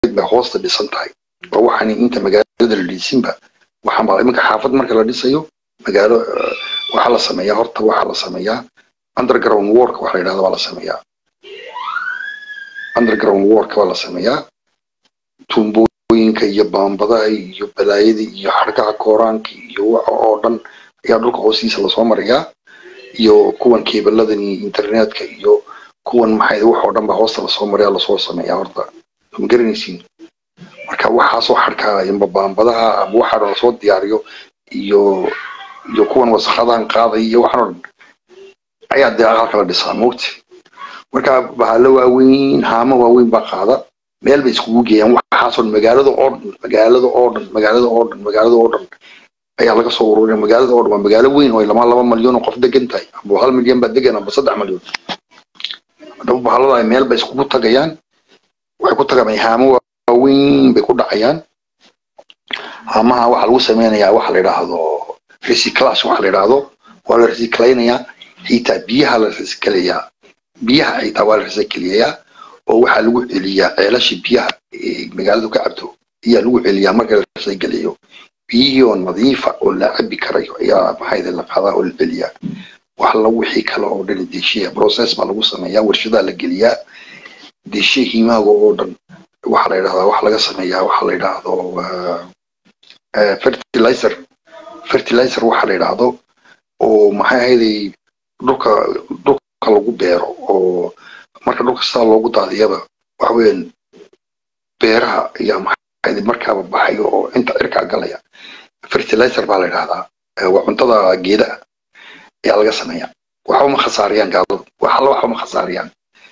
dheereed bay hoosta dhisan tahay oo waxaan inta magaalada la dhisinba waxaan baa iminka xaafad marka la dhisayo magaalo waxaa la sameeyaa horta waxaa la sameeyaa underground work waxa la yidhahda waa la sameeyaa underground work waa la sameeyaa tuumbooyinka iyo baambadaha iyo balaayada iyo xargaha kooraanka iyo waxa oo dhan ayaa dhulka hoostiisa lasoo marayaa iyo kuwan keebaladan iyo internetka iyo kuwan maxay wax oo dhan ba hoosta lasoo maraya lasoo sameeyaa horta ma garanaysiin marka waxaasoo xarkaa amba baambadaha ama waxaa lasoo diyaariyo iyo iyo kuwan wasakhadan qaaday iyo waxaan oo dhan ayaa dee aqalka la dhisaa moogti marka bahalo waaweyn haamo waaweyn baa qaada meel bay iskugu geeyaan waxaasoo dhan magaalada oo dhan magaalada oo dhan magaalada oo dhan magaalada oo dhan ayaa laga soo ururinaya magaalada oo dhan waa magaalo weyn oo lama laba malyan oo qof degan tahay amba hal milyan baa degan amba saddex malyan haddaba bahalada ay meel bay iskugu tagayaan waxay ku tagaan haamo waaweyn bay ku dhacayaan haamaha waxaa lagu sameynayaa waxa la yidhaahdo recyclash waxa la yidhaahdo waa la recyclaynayaa xitaa biyaha la recyclayaa biyaha xitaa waa la recyclayaa oo waxaa lagu celiyaa ceelasha biyaha magaaladu ka cabto ayaa lagu celiyaa marka la recyclayo biyihii oo nadiifa oo la cabi karayo ayaa maxayda la qaadaa oo la celiyaa wax la wixii kale oo dhan deeshiya process baa lagu sameeyaa warshadaa la geliyaa deeshiya hiimaaga oo dhan waxa la yidhahdaa waxa laga sameeyaa waxa la yidhaahdo fertilizer fertilizer waxa la yidhaahdo oo maxay ahayday dhulka dhulka lagu beero oo marka dhulka sidaa loogu daadiyaba waxa weeyaan beeraha ayaa maxay markaaba baxayo oo inta cirkaa galaya fertilizer baa la yidhahdaa waa cuntada geedaha ayaa laga sameeyaa waxba ma khasaariyaan gaaladu wax alla waxba ma khasaariyaan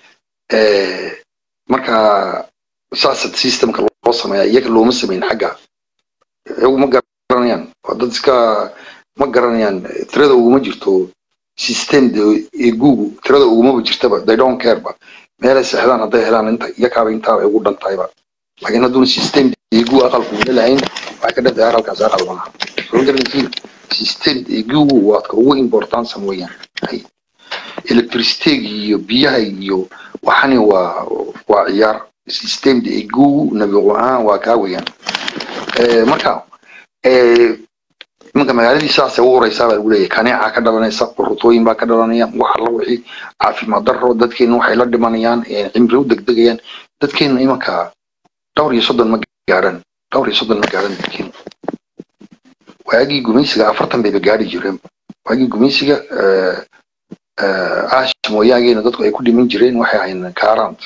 marka saasa systemka loo sameeyaa iyaga looma sameyn xagga iyagu ma garanayaan waa dad iska ma garanayaan tirada uguma jirto system egugu tirada ugumaba jirtaba they don't care ba meelay seexdaan hadday helaan inta iyakaaba intaaba ugu dhan tahayba laakiin hadduuna system egu aqalku una lahayn waxay ka dhantahay aqalkaas aqal maaha soo garanaysiin system egugu waadka ugu importansan weeyaan electricitega iyo biyaha iyo waxani waa waa ciyaar systemda egugu nabiqo ahaan waa kaa weeyaan marka imanka magaaladii saasay u ureysaa baa lagu leeyahay kaneeca ka dhalanaysa rutooyin baa ka dhalanaya wax alla wixii caafimaad darro dadkeena waxay la dhimanayaan cimri u degdegayaan dadkeena imanka dhowr iyo soddon ma gaadhan dhowr iyo soddon ma gaadhan dadkeena waagii gumaysiga afartan bayba gaadhi jireen waagii gumaysiga ash mooyaageena dadku ay ku dhiman jireen waxay ahayn kaarant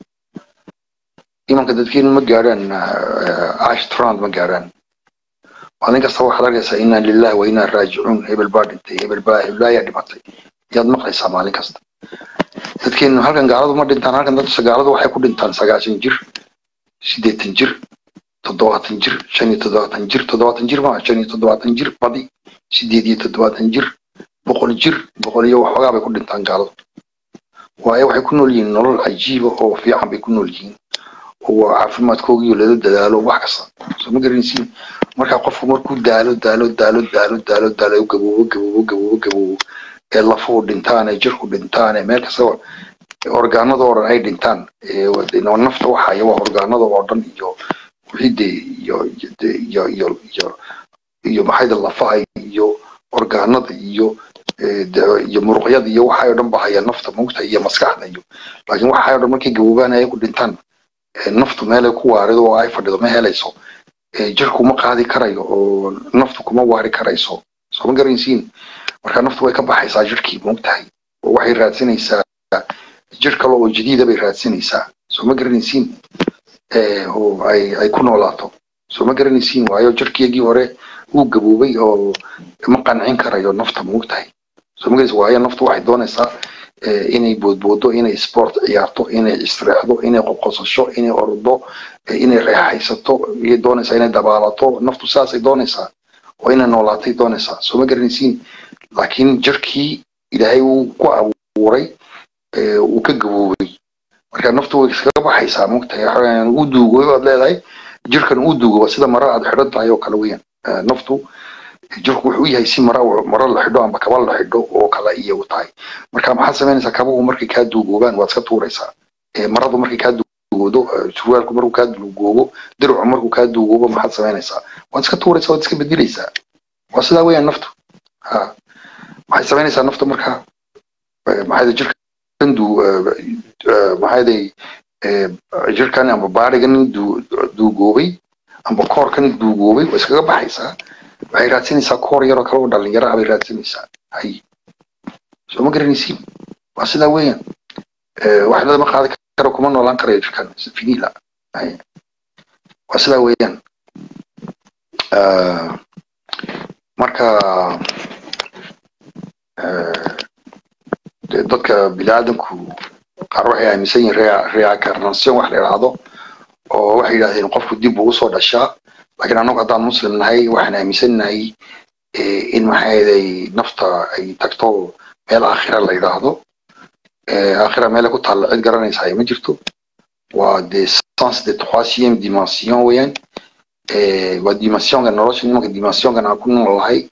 imanka dadkeenu ma gaadhaan ash trand ma gaadhaan maalin kasta waxaad arkaysaa inaa lillahi wa inaa raajicuun hebel baa dhintay hebel baa heblaayaa dhimatay yaad maqlaysaa maalin kasta dadkeenu halkan gaaladu ma dhintaan halkan dadka gaaladu waxay ku dhintaan sagaashan jir siddeetan jir toddobaatan jir shan iyo toddobaatan jir toddobaatan jir maa shan iyo toddobaatan jir badi sideed iyo toddobaatan jir boqol jir boqol iyo waxoogaa bay ku dhintaan gaaladu waayo waxay ku nool yihiin nolol cajiiba oo fiican bay ku nool yihiin oo caafimaadkoogiyo lala dadaalo wax kasta soo ma garanaysiin marka qofku markuu daalo daalo daalo daalo daalo daalo gaboobo gaboobo gaboobo gaboobo ee lafuhu dhintaan ee jirku dhintaan ee meel kastaba orgaanada oo dhan ay dhintaan nafta waxaya waa orgaanada oo dhan iyo wixii dee iyo iyo iyo iyo iyo maxayda lafaha iyo orgaanada iyo iyo muruqyada iyo waxay oo dhan ba haya nafta mugta iyo maskaxda iyo laakiin waxay oo dhan markay gaboobaan ay ku dhintaan naftu meelay ku waarido oo ay fadhido ma helayso jirku ma qaadi karayo oo naftu kuma waari karayso soo ma garanaysiin marka naftu way ka baxaysaa jirkii moogtahay oo waxay raadsanaysaa jir kale oo jadiida bay raadsanaysaa soo ma garanaysiin oo ay ay ku noolaato soo ma garanaysiin waayo jirkeygii hore uu gaboobay oo ma qancin karayo nafta moogtahay soo ma garanaysiin waayo naftu waxay doonaysaa inay boodboodo inay sport ciyaarto inay istiraexdo inay qoqosasho inay ordo inay reexaysato iyay doonaysaa inay dabaalato naftu saasay doonaysaa oo inay noolaatay doonaysaa soo ma garanaysiin laakiin jirkii ilaahay uu ku abuuray uu ka gaboobay marka naftu way iskaga baxaysaa mogtahay uu duugoy baad leedahay jirkan uu duugo sida mara aad xidhan tahay oo kale weeyaan naftu jirku wuxuu yahay si mara mara la xidho amba kaba la xidho oo kale iyo u tahay marka maxaad samaynaysaa kabuhu markay kaa duugoobaan waad iska tuuraysaa maradu markay kaa duugoodo surwaalku markuu kaa duugoobo dircu markuu kaa duugoobo maxaad samaynaysaa waad iska tuuraysaa waad iska bedelaysaa waa sidaa weeyaan naftu ha maxay samaynaysaa naftu marka maxay jirkan du maxay jirkan amba baarigan duugoobay amba koorkan duugoobay waa iskaga baxaysaa waxay raadsanaysaa koor yaroo kale oo dhalinyaro ah bay raadsanaysaa hay soo ma garanaysiin waa sidaa weeyaan wax lama qaadi karo kuma noolaan karayo jirkan finila hay waa sidaa weeyaan marka dadka biniaadanku qaar waxay aaminsan yihiin reacarnation wax la idhaahdo oo waxay yidhahdeen qofku dib uu usoo dhashaa laakiin annagu haddaan muslim nahay waxaan aaminsannahay in maxaaday nafta ay tagto meel aakhira la yidhaahdo aakhira meele ku taalla cid garanaysaa ma jirto waa de sens de troisième dimension weeyaan waa dimensionga nolosha nimanka dimensiongan aan ku noolahay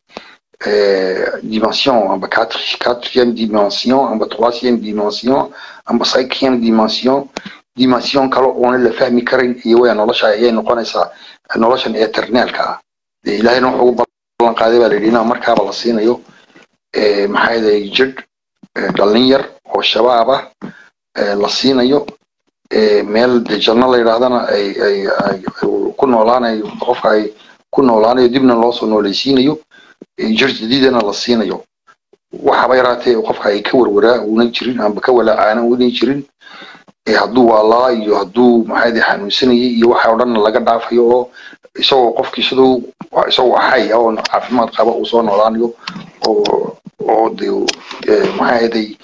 dimension amba quatrième dimension amba troisième dimension amba cinquième dimension dimension kale oona la fahmi karin iyo weya nolosha ayay noqonaysaa noloshan eternaalka ah ilahayna wuxuu ugu ballan qaaday baa layidhi inaa markaaba la siinayo maxaa yaday jidh dhallin yar oo shabaab ah la siinayo meel de janno la yidhaahdana ay ay ay ku noolaanayo qofka ay ku noolaanayo dibna loo soo noolaysiinayo jir jadiidana la siinayo waxaba yaraatee qofka ay ka warwaraa una jirin amba ka walaacaana una jirin hadduu waalaa iyo hadduu maxaade xanuunsanayay iyo waxa o dhan laga dhaafayo oo isagoo qofkii siduu isagoo xay oo caafimaad qaba uu soo noolaanayo oo oo de maxaaday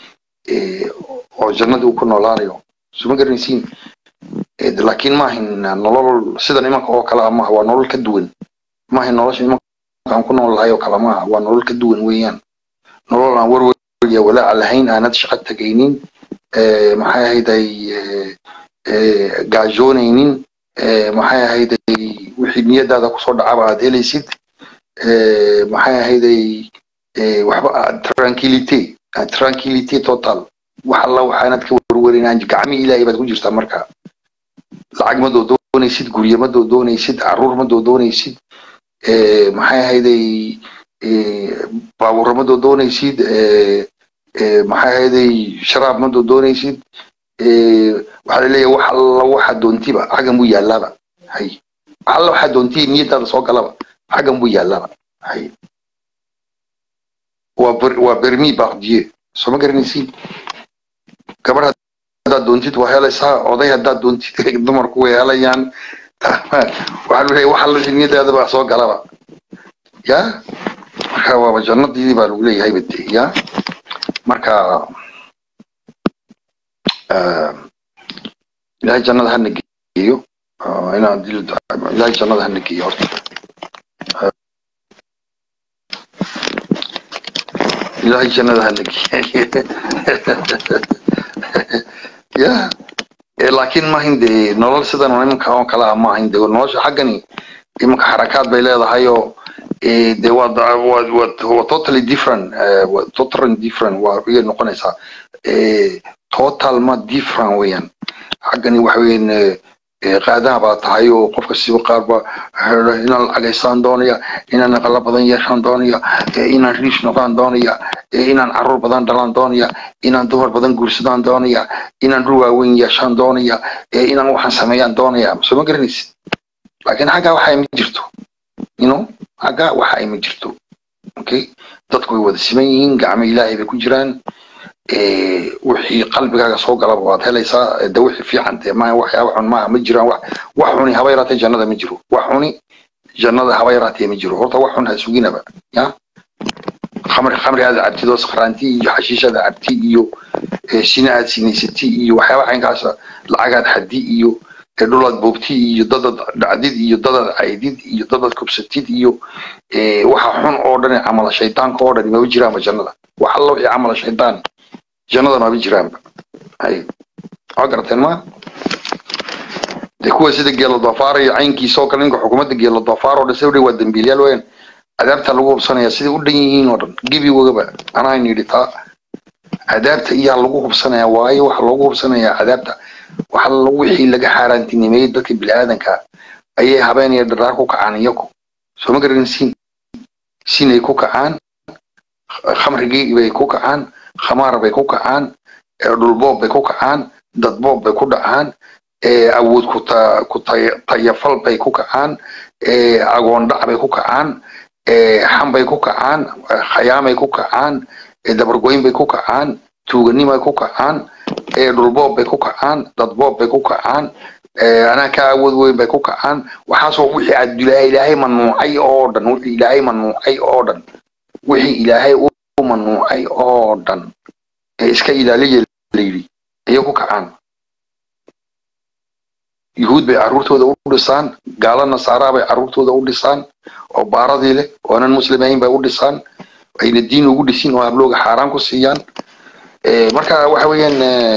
oo jannadii uu ku noolaanayo suma garanaysiin laakiin maahin nolol sida nimanka oo kale ah maaha waa nolol ka duwan maahin nolosha nimanka aan ku nool lahay oo kale maaha waa nolol ka duwan weeyaan nolol aan warwer iyo walaaca lahayn aanad shaqo tegaynin maxay ahayday gaajoonaynin maxay ahayday wixii niyadaada kusoo dhacaba aad helaysid maxay ahayday waxba tranquility tranquility total wax alla waxaanad ka warwarin gacmii ilaahay baad ku jirtaa marka lacag ma doodoonaysid guryo ma doodoonaysid caruur ma doodoonaysid maxay ahayday baabuurra ma doodoonaysid maxay ahayday sharaab ma doodoonaysid waxaa laleeyahay wax alla waxa doontiba xaggan buu yaalaaba hay wax alla waxa doontiya niyadaada soo galaba xaggan buu yaalaaba hay waa waa bermi bardier soo ma garanaysiin gabar haddaad doontid waa helaysaa oday haddaad doontid dumarku way helayaan waxaa lu leeyahay wax alla niyadaada baa soo galaba ya marka waaba jannadii baa lagu leeyahay bade ya marka ilaahay jannada hana geeyo inaan dil ilaahay jannada hana geeyo horta ilaahay jannada hana geeyo ya laakiin maahin de nolol sidan nimanka oo kale ah maahin de nolosha xaggani imanka xarakaad bay leedahay oo de waa waa waa totally different waa totally different waa iyay noqonaysaa total ma different weeyaan xaggani waxa weeyaan qaadaha baa tahay oo qofka siba qaar ba inaan lacagaysaan doonaya inaan aqala badan yeeshaan doonaya inaan riish noqdaan doonaya inaan caruur badan dhalaan doonaya inaan dumar badan guursadaan doonaya inaan dhul waaweyn yeeshaan doonaya inaan waxaan sameeyaan doonaya soo ma garanaysid laakiin xaggaa waxa ma jirto you know xaggaa waxa ay ma jirto okay dadku way wada siman yihiin gacmo ilaahay bay ku jiraan wixii qalbigaaga soo galaba waad helaysaa de wixii fiican dee maaha waxyaaba xun maaha ma jiraan wax wax xuni haba yaraatee jannada ma jiro wax xuni jannada haba yaraatee ma jiro horta wax xun ha suginaba ya khamri khamri aad cabtid oo sakhraanti iyo xashiish aad cabti iyo sina aad sinaysati iyo waxyaaba caynkaasa lacagaad xadi iyo dhulaad boobti iyo dadaad dhacdid iyo dadaad caydid iyo dadaad kubsatid iyo waxa xun oo dhan camala shaydaanka oo dhan maba jiraanba jannada wax alla wixii camala shaydaan jannada maba jiraanba hay waa garateen ma de kuwa sida geelo doofaar iyo caynkiisa oo kale ninka xukuumadda geelo doofaar oo dhan sida waa dambiilyaal weeyaan cadaabta lagu hubsanaya siday u dhan yihiin oo dhan gebi wagaba anaan yidhi taa cadaabta iyaa lagu hubsanaya waayo waxa loogu hubsanayaa cadaabta waxa wixii laga xaaraantinimeeyey dadka bini'aadanka ayay habeen iyo dharaar ku kacaan iyagu soo ma garanin siin siinay ku kacaan khamrigii bay ku kacaan khamaar bay ku kacaan dhulboob bay ku kacaan dadboob bay ku dhacaan awood ku tayafal bay ku kacaan agoondhac bay ku kacaan xambay ku kacaan khayaamay ku kacaan dabargoyn bay ku kacaan tuuganimay ku kacaan dhulboob bay ku kacaan dadboob bay ku kacaan anaa ka awood weyn bay ku kacaan waxaasoo wixii adilaahay ilaahay manuucay oo dhan wixii ilaahay manuucay oo dhan wixii ilaahay u manuucay oo dhan ee iska ilaaliya layidhi ayay ku kacaan yuhuud bay carruurtooda u dhisaan gaalo nasaaraa bay carruurtooda u dhisaan oo baaradii leh oo aanan muslimayn bay u dhisaan ayna diin ugu dhisin oo hablooga xaaraan ku siiyaan marka waxa weeyaan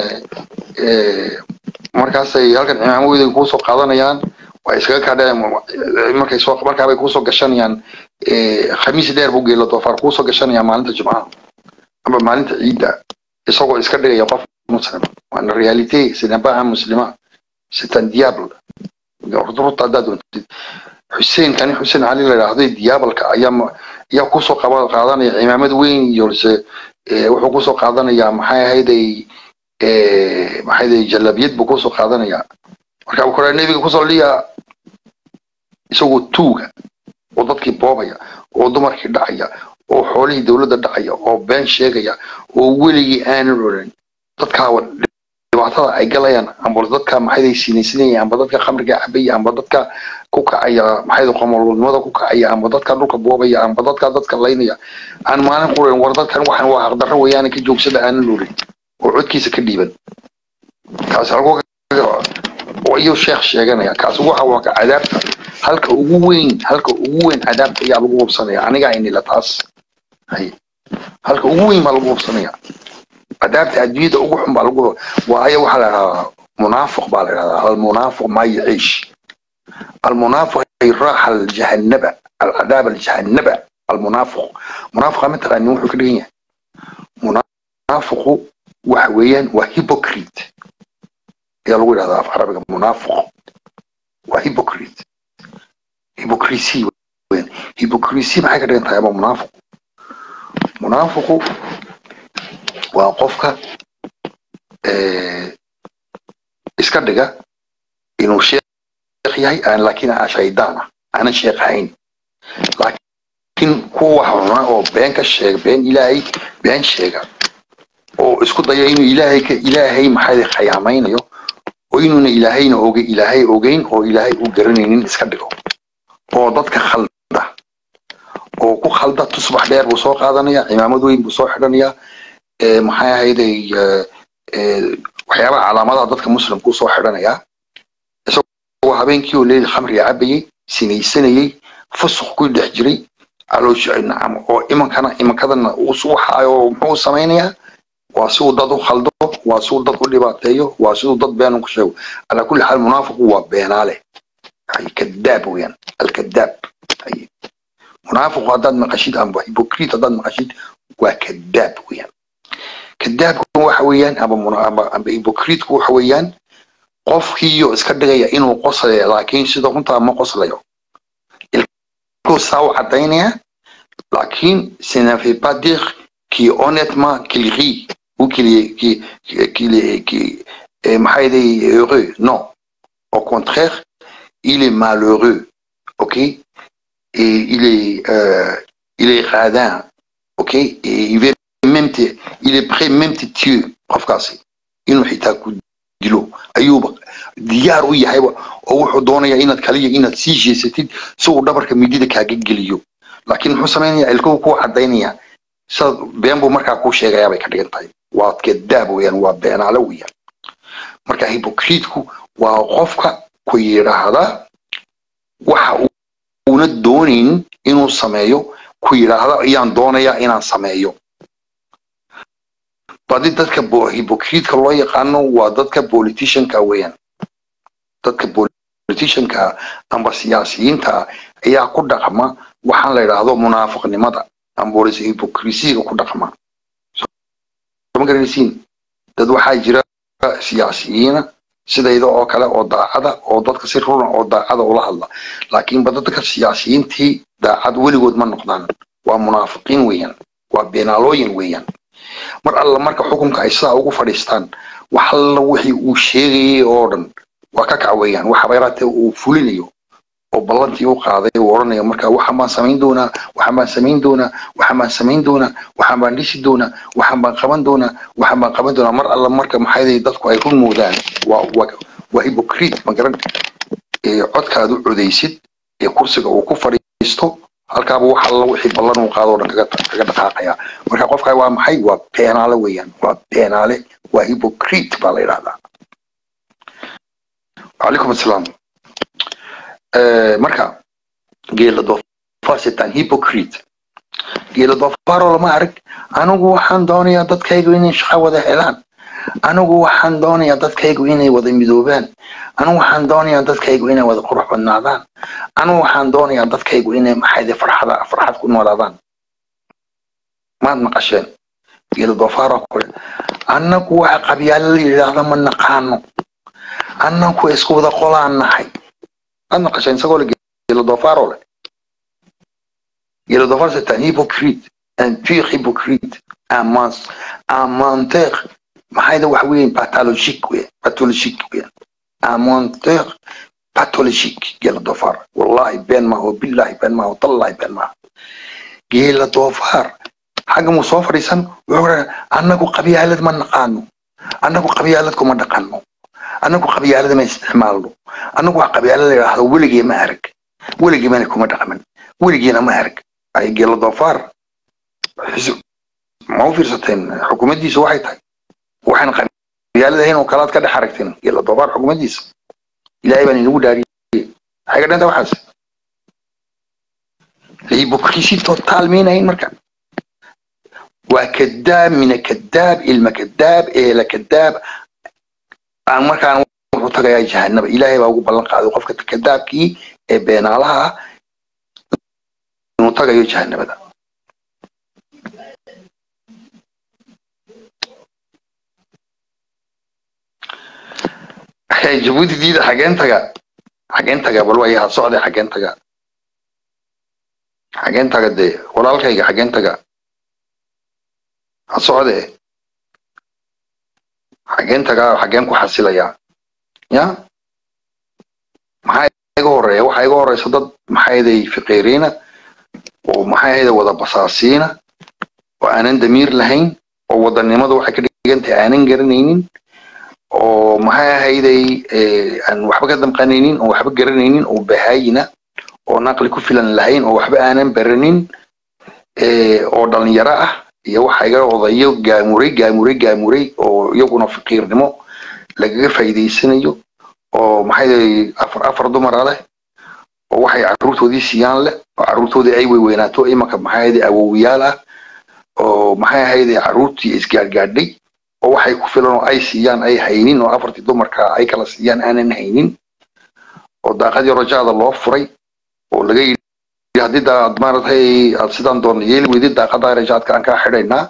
markaasay halkan cimaamadoodai kuusoo qaadanayaan waa iskaga kaadheen markay soo markaabay kuusoo gashanayaan khamiis dheer buu geela doofaar kuusoo gashanayaan maalinta jumcaha amba maalinta ciidda isagoo iska dhigaya qof muslima waana realite sinabaa muslima c'est un diable runta haddaad doontid xuseen kani xuseen cali la yidhaahday diabalka ayaa ayaa kusoo qaba qaadanaya cimaamad weyn iyo se wuxuu kusoo qaadanayaa maxay ahayday maxay ahayday jalabiyad buu kusoo qaadanayaa marka kore nebiga kusoo liya isagoo tuuga oo dadkii boobaya oo dumarkii dhacaya oo xoolihii dowladda dhacaya oo been sheegaya oo weligii aanan odhan dadkaa dhibaatada ay galayaan amba dadka maxayday sinaysanayaan amba dadka khamriga cabaya amba dadka ku kacaya maxayda qomolnimada ku kacaya amba dadka dhulka boobaya amba dadka dadka laynaya aan maalin quran war dadkan waxan waa xaqdarro weeyaan ka joogsada aanan lurin oo codkiisa ka dhiiban kaas halkuu ayuu sheekh sheeganaya kaas waxa waa ka cadaabta halka ugu weyn halka ugu weyn cadaabta ayaa lagu hubsanaya aniga inila taas hay halka ugu weyn baa lagu hubsanaya cadaabta adduunyada ugu xun baa lagu waayo waxaa la dhahdaa munaafiq baa la dhahdaa almunaafiq maa yaciish almunaafiq raaxa aljahannaba alcadaab aljahannaba almunaafiq munaafiqa ma taqaanin wuxuu ka dhigan yahay munaafiqu waxa weeyaan waa hypocrite ayaa lagu yidhahdaa af carabiga munaafiq waa hypocrite hypocrisy weeyaan hypocrisy maxay ka dhigan tahay ama munaafiq munaafiqu waa qofka iska dhiga inuu sheekh yahay aan laakiin aan shaydaan ah aanan sheekh ahayn laakiin kuwa wax cuna oo been ka sheega been ilaahay been sheega oo isku daya inuu ilaahay ka ilaahay maxay khayaamaynayo oo inuuna ilaahayna oge ilaahay ogeyn oo ilaahay u garanaynin iska dhigo oo dadka khalda oo ku khalda tusbax dheer buu soo qaadanaya cimaamad weyn buu soo xidhanayaa maxay ahayday waxyaabaha calaamadaha dadka muslimku soo xidhanayaa isagoo habeenkii oo leeli khamriga cabayey sinaysanayey fusuq ku dhex jiray nacam oo imankana imankadana waxaayo muxuu samaynayaa waa siduu dad u khaldo waa siduu dad u dhibaateeyo waa siduu dad been ku sheego calaa kulli xaal munaafiqu waa beenaale kadaab weeyaan alkadaab munaafiqu haddaad maqashid amba hypocrite haddaad maqashid waa kadaab weeyaan kadaabku waxa weeyaan amba amba hypocriteku waxa weeyaan qofkiiyo iska dhigaya inuu qoslayo laakiin sida runtaa ma qoslayo ilkuu saa u cadaynaya laakiin ce ne fait pas dire qui honnêtement qu'il rit ou qu'il est qui qu'il est qui maxay day heureux non au contraire il est malheureux ok et il est euh, il est radin ok et il veut même te il est prêt même te tuer qofkaasi inuu xitaa ku dilo ayuuba diyaar u yahayba oo wuxuu doonayaa inaad kaliya inaad sii jeesatid si uu dhabarka midida kaaga geliyo laakiin muxuu samaynayaa ilkuhu kuu cadaynaya sida been buu markaa kuu sheegayaa bay ka dhigan tahay waa kadaab weeyaan waa beenaale weeyaan marka hypocriteku waa qofka ku yidhaahda waxa uuna doonayn inuu sameeyo ku yidhaahda ayaan doonayaa inaan sameeyo badi dadka hypocritka loo yaqaano waa dadka politicianka weeyaan dadka politicianka amba siyaasiyiinta ayaa ku dhaqma waxaan la yidhaahdo munaafiqnimada amba hypocrisiga ku dhaqma ma garanaysiin dad waxaa jira siyaasiyiina sidayda oo kale oo daacada oo dadka si runa oo daacada ula hadla laakiinba dadka siyaasiyiintii daacad weligood ma noqdaan waa munaafiqiin weeyaan waa beenaalooyin weeyaan mar alla marka xukunka ay sidaa ugu fadhiistaan wax alla wixii uu sheegayay oo dhan waa ka kac weeyaan waxa bayraatee uu fulinayo oo ballantii u qaaday uu odhanayo marka waxaan baan samayn doonaa waxaan baan samayn doonaa waxaan baan samayn doonaa waxaan baan dhisi doonaa waxaan baan qaban doonaa waxaan baan qaban doonaa mar alla marka maxay dadku ay run moodaan waa waa waa hypocrite ma garan ee codkaad u codaysid ee kursiga uu ku fadhiisto halkaaba wax alla wixii ballan uu qaado oo dhan kaga kaga dhaqaaqaya marka qofka waa maxay waa beenaale weeyaan waa beenaale waa hypocrite baa la yidhahdaa calaykum assalaam marka geela doofaar sitaan hypocrite geela doofaaroo lama arag anigu waxaan doonayaa dadkaygu inay shaqo wada helaan anigu waxaan doonayaa dadkaygu inay wada midoobaan anigu waxaan doonayaa dadkaygu inay wada qurux badnaadaan anigu waxaan doonayaa dadkaygu inay maxayde farxada farxad ku noolaadaan maad maqasheen geela doofaaroo kule annagu waxa qabyaalo la yidhaahda ma naqaano annagu isku wada qolaan nahay maad maqasheen isagoo le geela doofaaroo le geela doofaar c'est un hypocrite un pur hypocrite un mens un menteur maxayda wax weeyaan pathologique weeyaan pathologique weeyaan un menteur pathologique geela doofaar wallahi been maaho billahi been maaho tallahi been maaho geela doofaar xagga muu soo fadhiisan wuxuu dhaha annagu qabyaalad ma naqaano annagu qabyaalad kuma dhaqanno annagu qabyaalada ma isticmaalno annagu wax qabyaalo la yidhaahdo weligee ma arag weligee mana kuma dhaqmin weligeena ma arag ay geela doofaar ma u fiirsateen xukuumaddiisu waxay tahay waxaan qabyaaladahayn oo kalaad ka dhex aragteen geela doofaar xukuumaddiisa ilaahay baan inagu dhaariyey maxay ka dhanta waxaas hypocrisi totaal meenahayn marka waa kadaab mina kadaab ilma kadaab eela kadaab aan markaan wuxuu tagayaa jahanaba ilaahay baa ugu ballan qaaday qofka kadaabkii ee beenaalaha ah inuu tagayo jahanabada jabuuti diida xageen taga xageen taga bal waa had socday xageen taga xageen taga dee walaalkayga xageen taga ha socdee xageen tagaa xageen ku xasilayaa ya maxaa iga horeeya waxaa iga horeysa dad maxayday fiqiiriina oo maxayda wada basaasiina oo aanan damiir lahayn oo wadanimadu waxay ka dhigan tahay aanan garanaynin oo maxay ahayday aan waxba ka damqanaynin oo waxba garanaynin oo bahaayina oo naqli ku filan lahayn oo waxba aanan baranin oo dhalinyaro ah iyo waxa iga odayo gaamuray gaamuray gaamuray oo iyaguna faqiirnimo lagaga faa'iidaysanayo oo maxay afar afar dumara leh oo waxay carruurtoodii siiyaan leh oo carruurtoodii ay weyweynaato imanka maxay ahayde awowiyaal ah oo maxay ahayde carruurtii isgaadgaadhay oo waxay ku filan oo ay siiyaan ay haynin oo afartii dumarka ay kala siiyaan aanan haynin oo daaqadii rajaada loo furay oo laga yidhi haddii daad maaratay aad sidaan doona yeeli weydid daaqada rajaadka aan kaa xidhaynaa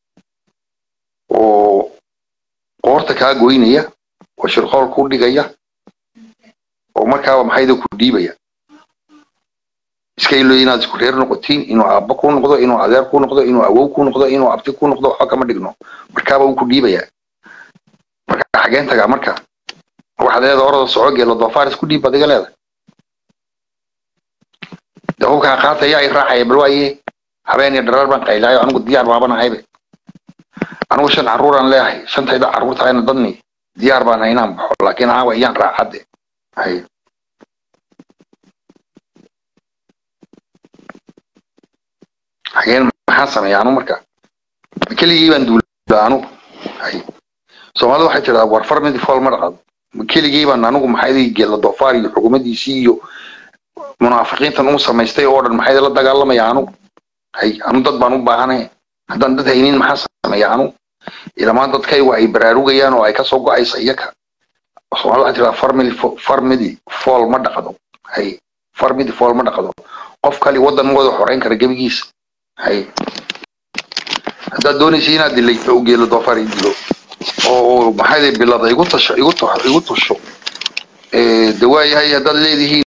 oo qoorta kaa goynaya oo shirqool ku dhigaya oo markaaba maxayda ku dhiibaya iska ilo inaad isku reer noqotiin inuu aabba ku noqdo inuu adeer ku noqdo inuu awow ku noqdo inuu abti ku noqdo waxba kama dhigno markaaba uu ku dhiibaya marka xageen tagaa marka waxaad leedahay orada soco geelo doofaar isku dhiib baad iga leedahay de hubkaa qaataya ay raacaya bal waaye habeen iyo dharar baan qaylaayo anigu diyaar baaban ahaybe anigu shan carruuraan leeyahay shantayda carruurtahayna dadni diyaar baan hay inaan baxo laakiin caawa iyaan raacadde hay xageen maxaan sameeya anu marka keligii baan duulaa anu hay soomaalida waxay tidhahdaa war far midi fool ma dhaqado keligii baan anigu maxay geela doofaar iyo xukuumaddiisii iyo munaafiqiintan u samaystay oo dhan maxay la dagaalamaya anu hay anu dad baan u baahanay haddaan dad haynin maxaa sameeya anu ilamaan dadkaygu ay baraarugayaan oo ay kasoo go-aysa iyaka soomaalida waxay tidhahdaa farmidi farmidi fool ma dhaqdo hay farmidi fool ma dhaqdo qof kali waddan ma wada xoreyn kara gebigiisa hay haddaad doonaysa inaad dilayto u geelo doofaar i dilo oo maxay bilada igu tasho igu tasho igu tasho ee dawaayahay haddaad leedihiin